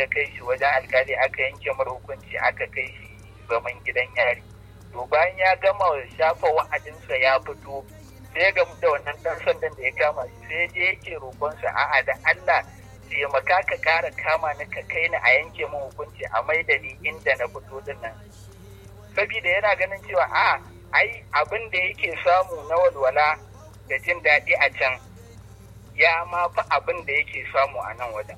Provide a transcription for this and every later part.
ya kai shi wajen alkali aka yanke mara hukunci aka kai shi zaman gidan yari to bayan ya gama shafa wa'adinsa ya fito sai ga da wannan dan sandan da ya kama shi sai je yake roƙonsa a'a da Allah taimaka ka ƙara kama ni ka kai ni a yanke min hukunci a mai da ni inda na fito din nan saboda yana ganin cewa a ai abin da yake samu na walwala da jin daɗi a can ya ma fi abin da yake samu a nan wajen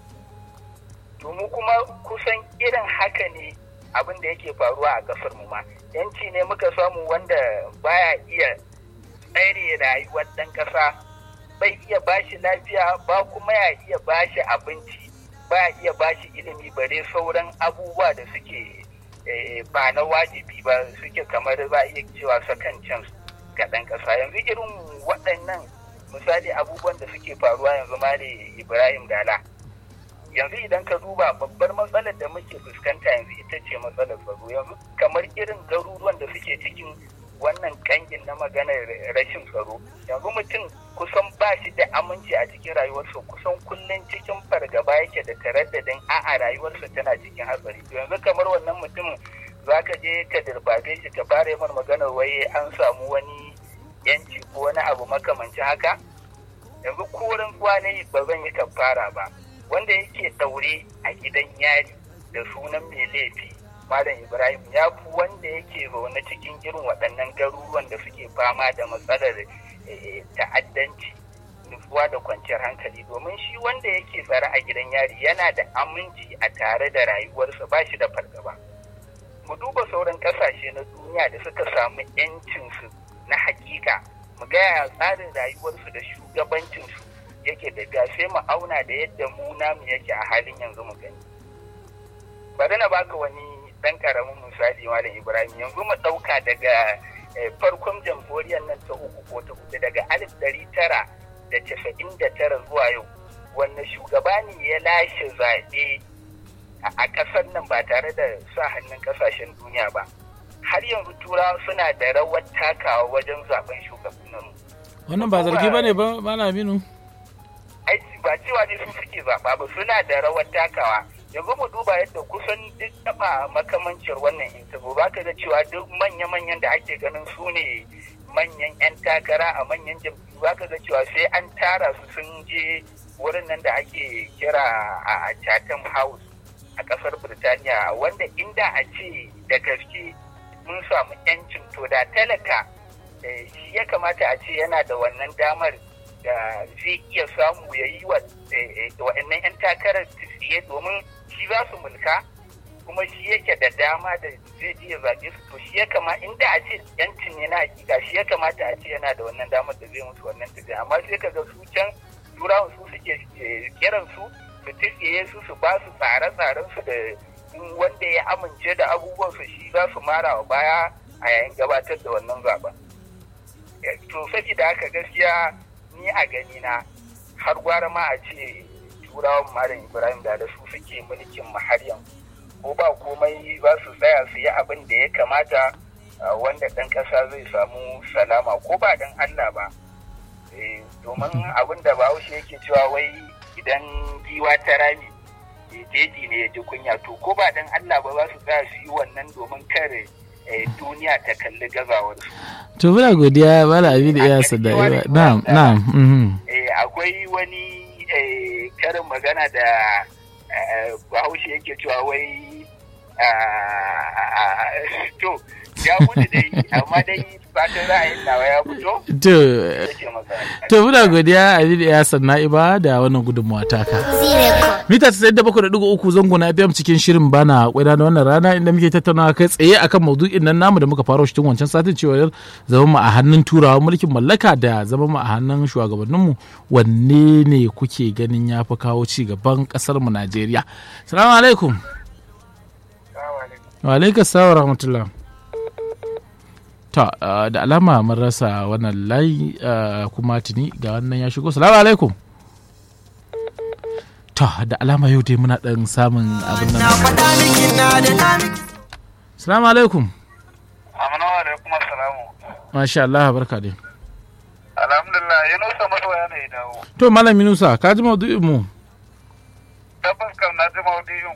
to mu kuma kusan irin haka ne abin da yake faruwa a ƙasar mu ma yanci ne muka samu wanda baya iya tsare rayuwar ɗan ƙasa bai iya bashi lafiya ba kuma ya iya bashi abinci ba iya bashi ilimi bare sauran abubuwa da suke ba na wajibi ba suke kamar za iya cewa second chance ga ɗan ƙasa yanzu irin waɗannan misali abubuwan da suke faruwa yanzu ma da ibrahim dala yanzu idan ka duba babbar matsalar da muke fuskanta yanzu ita ce matsalar tsaro yanzu kamar irin garuruwan da suke cikin wannan kangin na maganar rashin tsaro yanzu mutum kusan ba shi da aminci a cikin rayuwarsa kusan kullum cikin fargaba yake da taraddadin a'a rayuwarsa tana cikin hatsari yanzu kamar wannan mutumin za ka je ka dirbabe shi ka fara yi maganar wai an samu wani yanci ko wani abu makamancin haka yanzu koren kwanai ba zan yi kafara ba wanda yake daure a gidan yari da sunan mai laifi Malam Ibrahim ya fi wanda yake zaune cikin irin waɗannan garuruwan da suke fama da matsalar ta'addanci nutsuwa da kwanciyar hankali domin shi wanda yake tsare a gidan yari yana da aminci a tare da rayuwarsa ba shi da fargaba. Mu duba sauran ƙasashe na duniya da suka samu 'yancinsu na hakika mu gaya tsarin rayuwarsu da shugabancinsu yake da gashe mu auna da yadda mu namu yake a halin yanzu mu gani. Bari na baka wani dan karamin misali malam ibrahim yanzu mu ɗauka daga farkon jamhuriyar nan ta uku ko ta hudu daga alif ɗari tara da casa'in da tara zuwa yau wanne shugaba ne ya lashe zaɓe a ƙasar nan ba tare da sa hannun ƙasashen duniya ba har yanzu turawa suna da rawar takawa wajen zaben shugabannin wannan ba zargi ba ne ba malaminu ai ba cewa ne su suke zaɓa ba suna da rawar takawa yanzu mu duba yadda kusan duk taba makamancin wannan interview ba ka da cewa duk manya-manyan da ake ganin su ne manyan 'yan takara a manyan jam'iyyu ba ka da cewa sai an tara su sun je wurin nan da ake kira a Chatham House a kasar Birtaniya wanda inda a ce da gaske mun samu 'yancin to da talaka shi ya kamata a ce yana da wannan damar da zai iya samu ya yi wa wa'annan 'yan takarar tsiye domin shi za su mulka kuma shi yake da dama da zai iya zaɓe su to shi ya kama inda a ce yancin ne na hakika shi ya kamata a ce yana da wannan damar da zai musu wannan tafiya amma sai ka ga su can turawan su suke kiran su su tsiye su su ba su tsare-tsaren su da wanda ya amince da abubuwan su shi za su mara wa baya a yayin gabatar da wannan zaɓen to saboda haka gaskiya ni a gani na har gwara ma a ce turawan malam ibrahim da da su suke mulkin mu har yanzu ko ba komai za su tsaya su yi abin da ya kamata wanda ɗan ƙasa zai samu salama ko ba dan allah ba domin abin da bahaushe yake cewa wai idan giwa ta rami jeji ne ya ji kunya to ko ba dan allah ba za su tsaya su yi wannan domin kare duniya ta kalli gazawarsu to muna godiya mala abin iya sada na'am na'am akwai wani karin magana da bahaushe yake cewa wai to ya mutu dai amma dai fatan ra'ayin nawa ya fito to to muna godiya abin iya sanna iba da wannan gudunmawa taka mita 97.3 zango na FM cikin shirin bana kwada da wannan rana inda muke tattaunawa kai tsaye akan maudu'in nan namu da muka faro shi tun wancan satin cewa zaman mu a hannun turawa mulkin mallaka da zaman mu a hannun shugabanninmu wanne ne kuke ganin ya fi kawo ci gaban kasar mu Najeriya salamu alaikum wa alaikum salam wa rahmatullah ta da alama mun rasa wannan layi kuma tuni ga wannan ya shigo salamu alaikum ta da alama yau dai muna dan samun abin nan salamu alaikum amina wa alaikum assalamu masha Allah barka dai alhamdulillah yunusa masoya ne dawo to malam yunusa ka ji maudu'in mu tabbas kam na ji maudu'in